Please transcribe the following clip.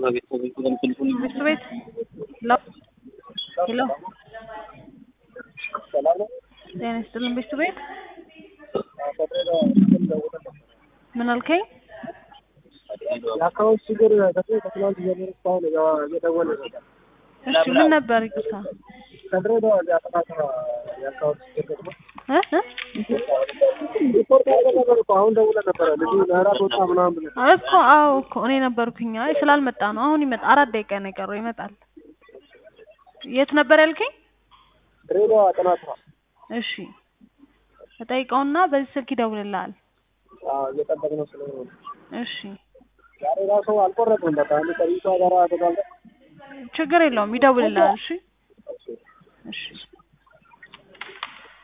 ሚስቱ ቤት ሄሎ ሄሎ ጤና ይስጥልን ሚስቱ ቤት ምን አልከኝ? የአካውንት ችግር ከትናንት ጀምሮ እስካሁን እየደወለ ነው። እሺ ምን ነበር ይቅርታ ከድሬዳዋ እዚያ ጥናት የአካውንት ችግር ነው። እ እ ሪፖርት ያደረገ ነበር እኮ አሁን ደውለን ነበረ ልጁ ለእራት ወጣ ምናምን ብለን እኮ አዎ እኮ እኔ ነበርኩኝ። አይ ስላልመጣ ነው። አሁን ይመጣ አራት ደቂቃ ነው የቀረው ይመጣል። የት ነበር ያልከኝ? ድሬዳዋ ጥናት ነው። እሺ ተጠይቀውና በዚህ ስልክ ይደውልልሃል። አዎ እየጠበቅነው ስለሆነ ነው። እሺ ዛሬ ራሱ አልቆረጥም። በቃ አንድ ከቢቷ ጋር ተጋልጠን ችግር የለውም ይደውልልሃል። እሺ እሺ